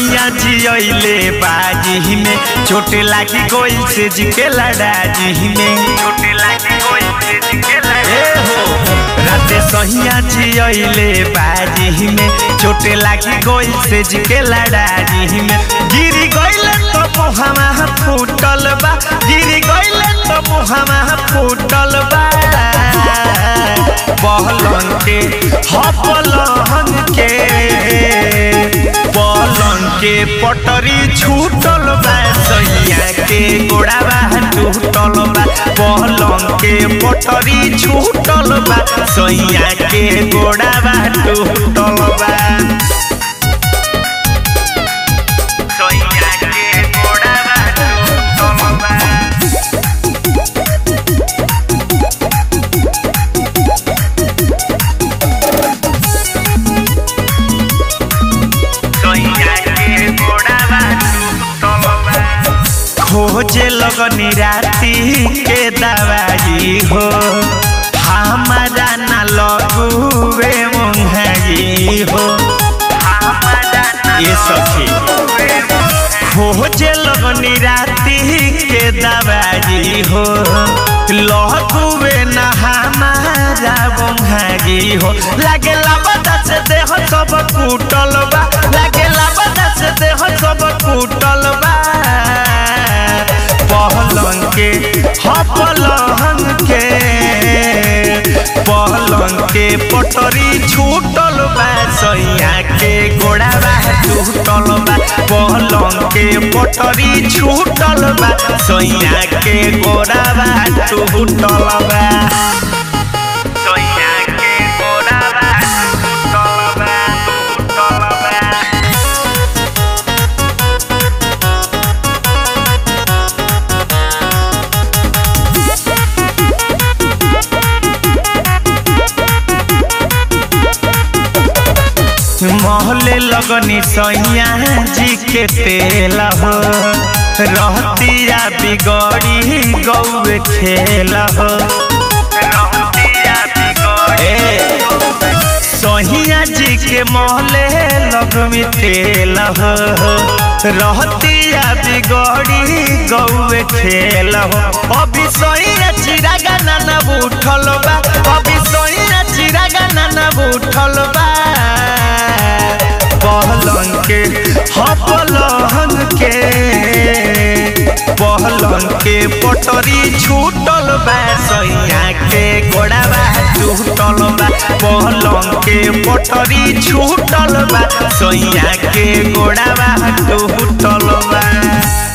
सैया जियले बाजी में चोट लागी गोइल से जिके लड़ाजी में चोट लागी गोइल से जिके लड़े हो राते सैया जियले बाजी में चोट लागी गोइल से जिके लड़ाजी में गिरी गइल तो मुहामा फूटल बा गिरी गइल तो मुहामा फूटल बा पहलन के हपलन के पलंग के पटरी छूटल बा सैया के गोड़ाबा टूटल बा पलंग के पटरी छूटल बा सैया के गोड़ाबा टूटल बा सैया के गोड़ाबा टूटल बा खोजे लगनी राती के दवाई हो हमारा न लगुए मुंहगी हो ये सखी खोजे लगनी राती के दवाई हो लगुए न हमारा मुंहगी हो लागे लाबदा से देह सब कुटल बा लागे लाबदा से देह सब कुटल बा पहलंग के हपलंग के पहलंग के पटरी छूटल बा सैया के गोड़ाबा टूटल बा पहलंग के पटरी छूटल बा सैया के गोड़ाबा टूटल बा सैया के गोड़ाबा टूटल बा टूटल बा महले लगनी सैया जी के तेल हो रहतिया बिगड़ी गौए खेल हो सहिया जी के महले लगमी तेल हो रहतिया बिगड़ी गौए खेल हो अभी सैया चिरागा नाना उठल बा अभी सैया चिरागा नाना उठल बा पहलंग के हपलंग के पहलंग के पटरी छूटल बा सैया के गोड़ाबा टूटल बा पहलंग के पटरी छूटल बा सैया के गोड़ाबा टूटल बा